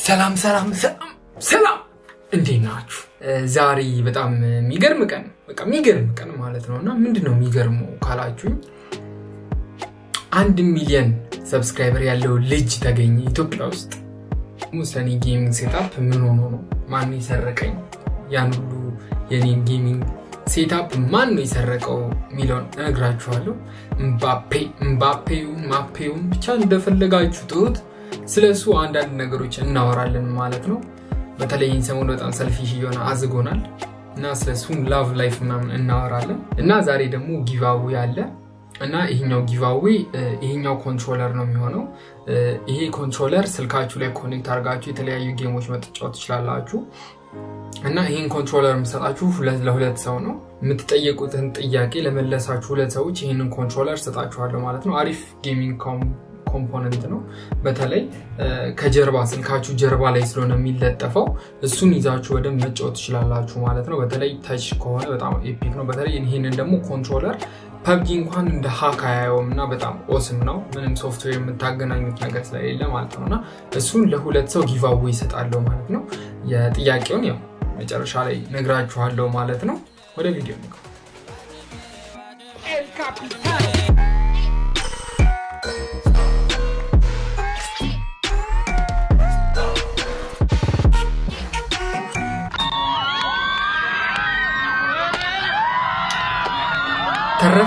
ሰላም ሰላም ሰላም ሰላም፣ እንዴት ናችሁ? ዛሬ በጣም የሚገርም ቀን በቃ የሚገርም ቀን ማለት ነው። እና ምንድን ነው የሚገርመው ካላችሁኝ አንድ ሚሊዮን ሰብስክራይበር ያለው ልጅ ተገኘ ኢትዮጵያ ውስጥ። ሰኒ ጌሚንግ ሴታፕ ምን ሆኖ ነው? ማን የሰረቀኝ? ያን ሁሉ የኔን ጌሚንግ ሴታፕ ማን ነው የሰረቀው የሚለውን እነግራችኋለሁ። እምባፔ እምባፔውን ማፔውን ብቻ እንደፈለጋችሁ ጥሩት። ስለ እሱ አንዳንድ ነገሮች እናወራለን ማለት ነው። በተለይ ሰሞኑ በጣም ሰልፊሽ እየሆነ አዝጎናል እና ስለ እሱም ላቭ ላይፍ ምናምን እናወራለን እና ዛሬ ደግሞ ጊቫዌ አለ እና ይሄኛው ጊቫዌ ይሄኛው ኮንትሮለር ነው የሚሆነው። ይሄ ኮንትሮለር ስልካችሁ ላይ ኮኔክት አድርጋችሁ የተለያዩ ጌሞች መጫወት ትችላላችሁ። እና ይህን ኮንትሮለር የምሰጣችሁ ለሁለት ሰው ነው። የምትጠየቁትን ጥያቄ ለመለሳችሁ ሁለት ሰዎች ይህንን ኮንትሮለር ሰጣችኋለሁ ማለት ነው። አሪፍ ጌሚንግ ኮምፖነንት ነው። በተለይ ከጀርባ ስልካችሁ ጀርባ ላይ ስለሆነ የሚለጠፈው እሱን ይዛችሁ ወደ መጫወት ትችላላችሁ ማለት ነው። በተለይ ተች ከሆነ በጣም ኤፒክ ነው። በተለይ ይህንን ደግሞ ኮንትሮለር ፐብጂ እንኳን እንደ ሀክ አያየውም እና በጣም ኦስም ነው። ምንም ሶፍትዌር የምታገናኙት ነገር ስለሌለ ማለት ነው። እና እሱን ለሁለት ሰው ጊቫዌ ይሰጣለሁ ማለት ነው። የጥያቄውን ያው መጨረሻ ላይ ነግራችኋለሁ ማለት ነው። ወደ ቪዲዮ ነው። ተረፈ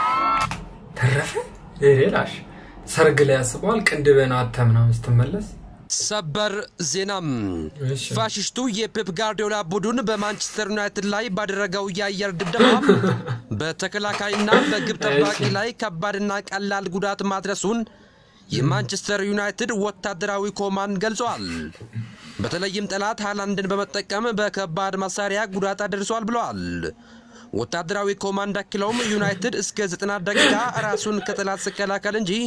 ተረፈ ሌላሽ ሰርግ ላይ ያስበዋል። ቅንድበን አተ ምናምን ስትመለስ ሰበር ዜናም ፋሽስቱ የፔፕ ጋርዲዮላ ቡድን በማንቸስተር ዩናይትድ ላይ ባደረገው የአየር ድብደባ በተከላካይና በግብ ጠባቂ ላይ ከባድና ቀላል ጉዳት ማድረሱን የማንቸስተር ዩናይትድ ወታደራዊ ኮማንድ ገልጿል። በተለይም ጠላት ሃላንድን በመጠቀም በከባድ መሳሪያ ጉዳት አድርሷል ብለዋል። ወታደራዊ ኮማንድ አክለውም ዩናይትድ እስከ 90 ደቂቃ ራሱን ከጠላት ሲከላከል እንጂ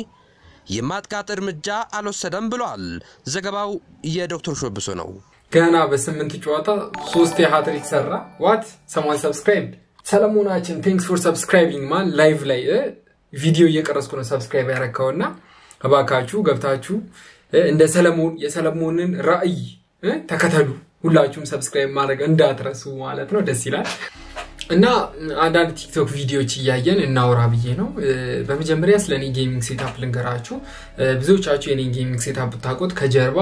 የማጥቃት እርምጃ አልወሰደም ብሏል። ዘገባው የዶክተር ሾብሶ ነው። ገና በስምንት ጨዋታ ሶስት የሃትሪክ ሰራ። ዋት ሰማን ሰብስክራይብ ሰለሞናችን ቴንክስ ፎር ሰብስክራይቢንግ ማን ላይቭ ላይ ቪዲዮ እየቀረስኩ ነው ሰብስክራይብ ያረካውና እባካችሁ ገብታችሁ እንደ ሰለሞን የሰለሞንን ራዕይ ተከተሉ። ሁላችሁም ሰብስክራይብ ማድረግ እንዳትረሱ ማለት ነው። ደስ ይላል። እና አንዳንድ ቲክቶክ ቪዲዮዎች እያየን እናወራ ብዬ ነው። በመጀመሪያ ስለ እኔ ጌሚንግ ሴታፕ ልንገራችሁ። ብዙዎቻችሁ የኔ ጌሚንግ ሴታፕ ብታውቁት ከጀርባ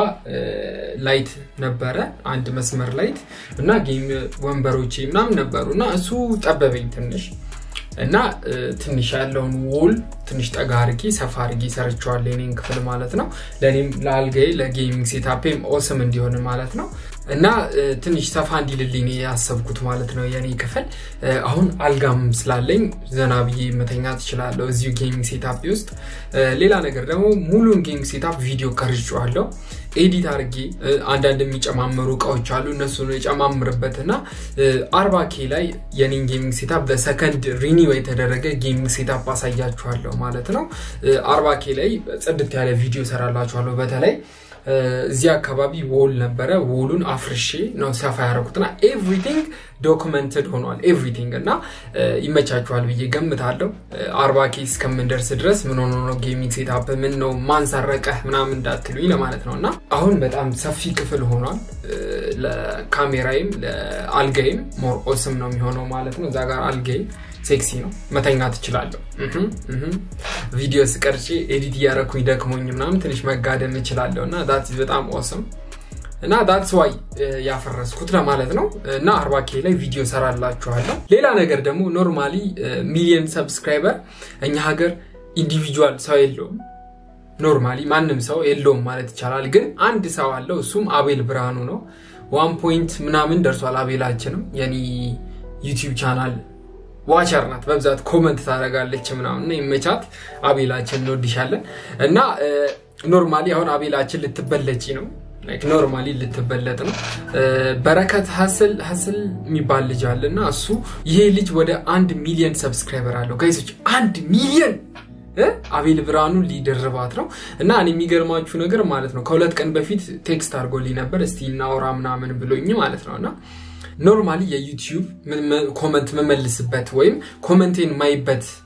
ላይት ነበረ፣ አንድ መስመር ላይት እና ጌም ወንበሮቼ ምናምን ነበሩ እና እሱ ጠበበኝ ትንሽ እና ትንሽ ያለውን ውል ትንሽ ጠጋ አርጌ ሰፋ አርጌ ሰርቸዋለሁ የኔን ክፍል ማለት ነው። ለእኔም ለአልጋዬ ለጌሚንግ ሴታፔም ኦስም እንዲሆን ማለት ነው። እና ትንሽ ሰፋ እንዲልልኝ ያሰብኩት ማለት ነው የኔ ክፍል። አሁን አልጋም ስላለኝ ዘና ብዬ መተኛ ትችላለሁ እዚሁ ጌሚንግ ሴታፕ ውስጥ። ሌላ ነገር ደግሞ ሙሉን ጌሚንግ ሴታፕ ቪዲዮ ቀርጬዋለሁ ኤዲት አድርጌ አንዳንድ የሚጨማመሩ እቃዎች አሉ እነሱን የጨማምርበት እና አርባ ኬ ላይ የኔን ጌሚንግ ሴታፕ በሰከንድ ሪኒው የተደረገ ጌሚንግ ሴታፕ አሳያችኋለሁ ማለት ነው። አርባ ኬ ላይ ጽድት ያለ ቪዲዮ ሰራላችኋለሁ። በተለይ እዚህ አካባቢ ወል ነበረ። ወሉን አፍርሼ ነው ሰፋ ያደረኩትና ኤቭሪቲንግ ዶክመንትድ ሆኗል። ኤቭሪቲንግ እና ይመቻችኋል ብዬ ገምታለሁ። አርባ ኬ እስከምንደርስ ድረስ ምን ሆኖ ነው ጌሚንግ ሴታፕ ምን ነው ማንሰረቀህ ምናምን እንዳትሉኝ ለማለት ነው። እና አሁን በጣም ሰፊ ክፍል ሆኗል። ለካሜራይም ለአልጋይም ሞር ኦስም ነው የሚሆነው ማለት ነው። እዛ ጋር አልጋይ ሴክሲ ነው። መተኛ ትችላለሁ። ቪዲዮ ስቀርጬ ኤዲት እያረኩኝ ደክሞኝ ምናምን ትንሽ መጋደም እችላለሁ እና ዳት በጣም ኦስም እና ዳትስ ዋይ ያፈረስኩት ለማለት ነው። እና አርባ ኬ ላይ ቪዲዮ ሰራላችኋለሁ። ሌላ ነገር ደግሞ ኖርማሊ ሚሊየን ሰብስክራይበር እኛ ሀገር ኢንዲቪጁዋል ሰው የለውም። ኖርማሊ ማንም ሰው የለውም ማለት ይቻላል። ግን አንድ ሰው አለው፣ እሱም አቤል ብርሃኑ ነው። ዋን ፖይንት ምናምን ደርሷል። አቤላችንም የኔ ዩቲዩብ ቻናል ዋቸር ናት። በብዛት ኮመንት ታደርጋለች ምናምን ይመቻት። አቤላችን እንወድሻለን። እና ኖርማሊ አሁን አቤላችን ልትበለጪ ነው ኖርማሊ ልትበለጥ ነው። በረከት ሀስል ሀስል የሚባል ልጅ አለ እና እሱ ይሄ ልጅ ወደ አንድ ሚሊዮን ሰብስክራይበር አለው ጋይሶች፣ አንድ ሚሊዮን አቤል ብርሃኑ ሊደርባት ነው እና እኔ የሚገርማችሁ ነገር ማለት ነው ከሁለት ቀን በፊት ቴክስት አድርጎልኝ ነበር እስቲ እናውራ ምናምን ብሎኝ ማለት ነው እና ኖርማሊ የዩቲዩብ ኮመንት መመልስበት ወይም ኮመንቴን ማይበት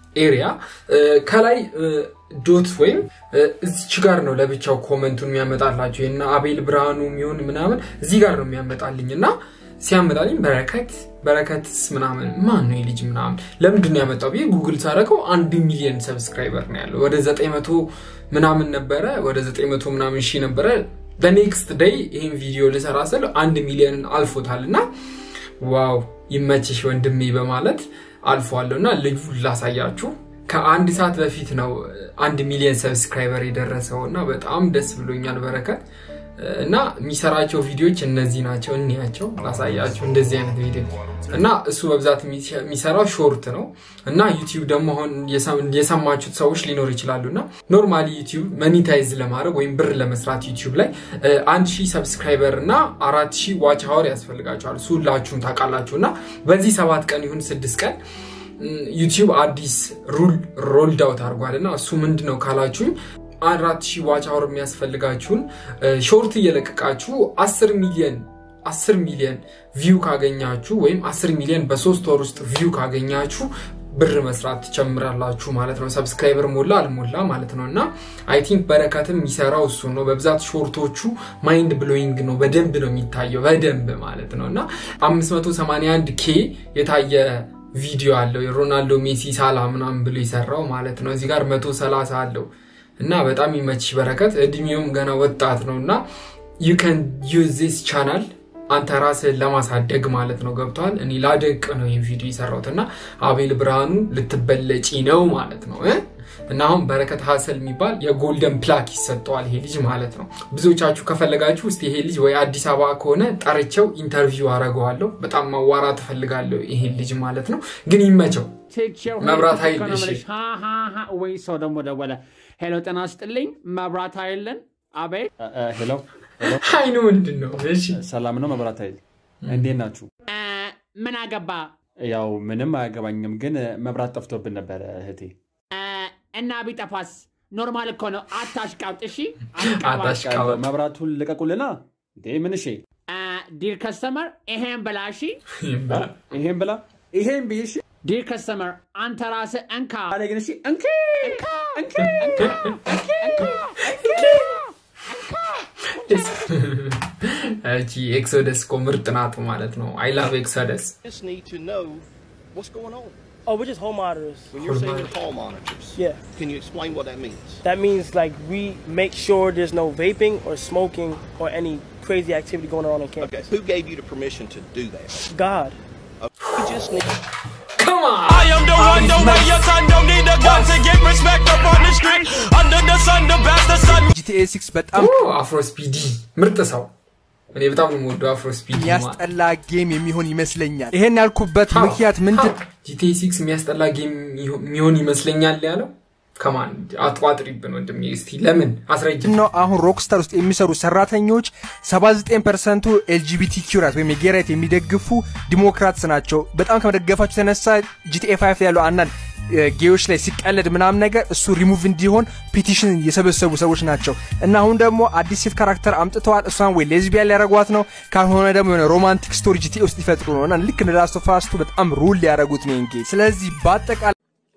ኤሪያ ከላይ ዶት ወይም እዚች ጋር ነው ለብቻው ኮመንቱን የሚያመጣላቸው እና አቤል ብርሃኑ የሚሆን ምናምን እዚህ ጋር ነው የሚያመጣልኝ እና ሲያመጣልኝ በረከት በረከትስ ምናምን ማን ነው የልጅ ምናምን ለምንድን ነው ያመጣው ብዬ ጉግል ሳደረገው አንድ ሚሊዮን ሰብስክራይበር ነው ያለው ወደ ዘጠኝ መቶ ምናምን ነበረ ወደ ዘጠኝ መቶ ምናምን ሺህ ነበረ በኔክስት ደይ ይህን ቪዲዮ ልሰራ ስል አንድ ሚሊዮን አልፎታል እና ዋው ይመችሽ ወንድሜ በማለት አልፏለሁ እና ልጁ ላሳያችሁ ከአንድ ሰዓት በፊት ነው አንድ ሚሊዮን ሰብስክራይበር የደረሰው እና በጣም ደስ ብሎኛል በረከት እና የሚሰራቸው ቪዲዮዎች እነዚህ ናቸው እንያቸው ላሳያቸው እንደዚህ አይነት ቪዲዮ እና እሱ በብዛት የሚሰራው ሾርት ነው እና ዩቲዩብ ደግሞ አሁን የሰማችሁት ሰዎች ሊኖር ይችላሉ እና ኖርማሊ ዩቲዩብ መኒታይዝ ለማድረግ ወይም ብር ለመስራት ዩቲዩብ ላይ አንድ ሺህ ሰብስክራይበር እና አራት ሺህ ዋች ሀወር ያስፈልጋቸዋል እሱ ሁላችሁም ታውቃላችሁ እና በዚህ ሰባት ቀን ይሁን ስድስት ቀን ዩቲዩብ አዲስ ሩል ሮልድ አውት አድርጓል እና እሱ ምንድን ነው ካላችሁኝ አራት ሺህ ዋች አወር የሚያስፈልጋችሁን ሾርት እየለቀቃችሁ አስር ሚሊዮን አስር ሚሊዮን ቪው ካገኛችሁ ወይም አስር ሚሊዮን በሶስት ወር ውስጥ ቪው ካገኛችሁ ብር መስራት ትጨምራላችሁ ማለት ነው ሰብስክራይበር ሞላ አልሞላ ማለት ነው እና አይ ቲንክ በረከትም የሚሰራው እሱ ነው በብዛት ሾርቶቹ ማይንድ ብሎዊንግ ነው በደንብ ነው የሚታየው በደንብ ማለት ነው እና 581 ኬ የታየ ቪዲዮ አለው የሮናልዶ ሜሲ ሳላ ምናምን ብሎ የሰራው ማለት ነው እዚህ ጋር 130 አለው እና በጣም ይመች በረከት እድሜውም ገና ወጣት ነው እና ዩ ከን ዩዝ ዚስ ቻናል አንተ ራስህን ለማሳደግ ማለት ነው ገብተዋል እኔ ላደቅ ነው ይህን ቪዲዮ የሰራሁት እና አቤል ብርሃኑ ልትበለጪ ነው ማለት ነው እና አሁን በረከት ሀሰል የሚባል የጎልደን ፕላክ ይሰጠዋል ይሄ ልጅ ማለት ነው ብዙዎቻችሁ ከፈለጋችሁ ውስጥ ይሄ ልጅ ወይ አዲስ አበባ ከሆነ ጠርቸው ኢንተርቪው አረገዋለሁ በጣም ማዋራት እፈልጋለሁ ይሄን ልጅ ማለት ነው ግን ይመቸው መብራት ኃይል ወይ ሰው ደግሞ ደወለ ሄሎ ጤና ስጥልኝ መብራት ኃይልን አቤት ሄሎ አይኑ ምንድን ነው እሺ ሰላም ነው መብራት ኃይል እንዴት ናችሁ ምን አገባ ያው ምንም አያገባኝም ግን መብራት ጠፍቶብን ነበረ እህቴ እና ቢጠፋስ ኖርማል እኮ ነው አታሽቃብጥ እሺ አታሽቃብጥ። መብራቱን ልቀቁልና እንዴ ምን እሺ ዲር ከስተመር ይሄን ብላ እሺ ይሄን ብላ ይሄን ብዬ እሺ ዲር ከስተመር አንተ ራስህ እንካ አለ ግን እሺ እንኪ እንኪ እቺ ኤክሶደስ እኮ ምርጥ ናት ማለት ነው አይ ላቭ ኤክሶደስ just need to know what's going on. Oh, we're just home monitors. When you're Home saying monitors. hall monitors, Yeah. can you explain what that means? That means like we make sure there's no vaping or smoking or any crazy activity going on on Okay, campus. who gave you the permission to do that? God. We just need Come on! I am the one, the way your son don't need a gun to get respect up on the street. Under the sun, the best the sun. ጂቲኤ ሲክስ በጣም አፍሮ ስፒዲ ምርጥ ሰው እኔ በጣም ነው የምወደው አፍሮ ስፒዲ የሚያስጠላ ጌም የሚሆን ይመስለኛል። ይሄን ያልኩበት ምክንያት ምንድን ጂቲ ሲክስ የሚያስጠላ ጌም የሚሆን ይመስለኛል ያለው ከማን አጥቋጥሪብን ወንድሜ እስቲ ለምን አስረጅ ነው? አሁን ሮክስታር ውስጥ የሚሰሩ ሰራተኞች 79 ፐርሰንቱ ኤልጂቢቲ ኪራት ወይም የጌራይት የሚደግፉ ዲሞክራትስ ናቸው። በጣም ከመደገፋቸው የተነሳ ጂቲኤ ፋይፍ ያለው አንዳንድ እ፣ ጌዮች ላይ ሲቀለድ ምናምን ነገር እሱ ሪሙቭ እንዲሆን ፒቲሽን የሰበሰቡ ሰዎች ናቸው እና አሁን ደግሞ አዲስ ሴት ካራክተር አምጥተዋል። እሷን ወይ ሌዝቢያን ሊያደረጓት ነው፣ ካልሆነ ደግሞ የሆነ ሮማንቲክ ስቶሪ ጂቲኤ ውስጥ ሊፈጥሩ ነው እና ልክ እንደ ላስት ኦፍ አስ ቱ በጣም ሩል ሊያደረጉት ነው ጌ ስለዚህ በአጠቃላይ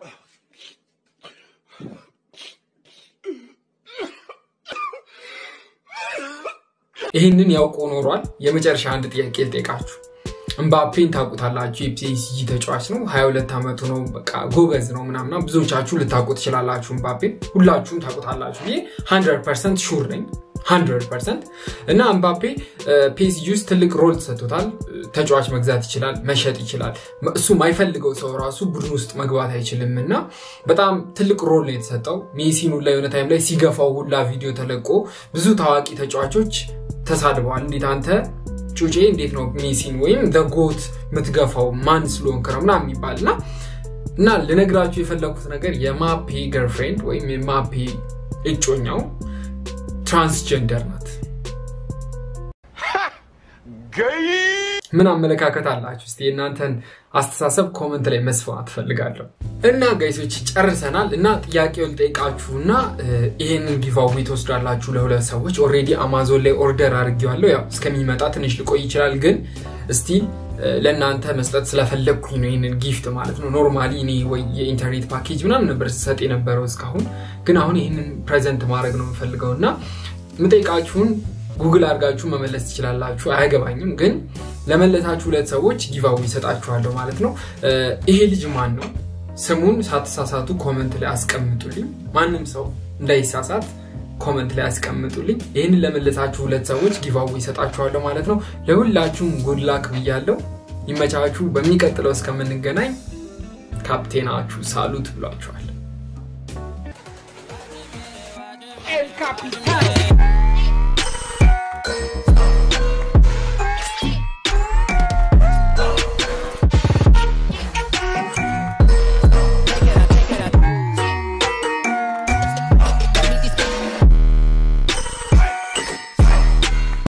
ይህንን ያውቆ ኖሯል የመጨረሻ አንድ ጥያቄ ልጠይቃችሁ እምባፔን ታውቁታላችሁ የፒኤስጂ ተጫዋች ነው 22 ዓመቱ ነው በቃ ጎበዝ ነው ምናምና ብዙዎቻችሁ ልታውቁ ትችላላችሁ እምባፔን ሁላችሁም ታውቁታላችሁ ይሄ 100 ፐርሰንት ሹር ነኝ 100 ፐርሰንት እና እምባፔ ፒኤስጂ ውስጥ ትልቅ ሮል ተሰጥቶታል ተጫዋች መግዛት ይችላል መሸጥ ይችላል እሱ ማይፈልገው ሰው ራሱ ቡድን ውስጥ መግባት አይችልም እና በጣም ትልቅ ሮል ነው የተሰጠው ሜሲን ሁላ የሆነ ታይም ላይ ሲገፋው ሁላ ቪዲዮ ተለቆ ብዙ ታዋቂ ተጫዋቾች ተሳድበዋል እንዴት አንተ ጩጬ እንዴት ነው ሜሲን ወይም ጎት የምትገፋው ማን ስለሆንክ ነው ምናምን የሚባል እና እና ልነግራችሁ የፈለኩት ነገር የማፔ ገርፍሬንድ ወይም የማፔ እጮኛው ትራንስጀንደር ናት ምን አመለካከት አላችሁ እስቲ የእናንተን አስተሳሰብ ኮመንት ላይ መስፋት ትፈልጋለሁ እና ጋይሶች ጨርሰናል እና ጥያቄው ልጠይቃችሁ እና ይሄንን ጊቫዌ ትወስዳላችሁ ለሁለት ሰዎች ኦሬዲ አማዞን ላይ ኦርደር አድርጌዋለሁ ያው እስከሚመጣ ትንሽ ልቆይ ይችላል ግን እስቲ ለእናንተ መስጠት ስለፈለግኩኝ ነው ይህንን ጊፍት ማለት ነው። ኖርማሊ እኔ ወይ የኢንተርኔት ፓኬጅ ምናምን ነበር ስሰጥ የነበረው እስካሁን፣ ግን አሁን ይህንን ፕሬዘንት ማድረግ ነው የምፈልገው እና የምጠይቃችሁን ጉግል አድርጋችሁ መመለስ ትችላላችሁ። አያገባኝም፣ ግን ለመለሳችሁ ሁለት ሰዎች ጊቫዊ ይሰጣችኋለሁ ማለት ነው። ይሄ ልጅ ማን ነው? ስሙን ሳትሳሳቱ ኮመንት ላይ አስቀምጡልኝ። ማንም ሰው እንዳይሳሳት ኮመንት ላይ አስቀምጡልኝ። ይህንን ለመለሳችሁ ሁለት ሰዎች ጊቫዊ ይሰጣችኋለሁ ማለት ነው። ለሁላችሁም ጉድላክ ብያለሁ። ይመቻችሁ። በሚቀጥለው እስከምንገናኝ ካፕቴናችሁ ሳሉት ብሏችኋል። El Capitan.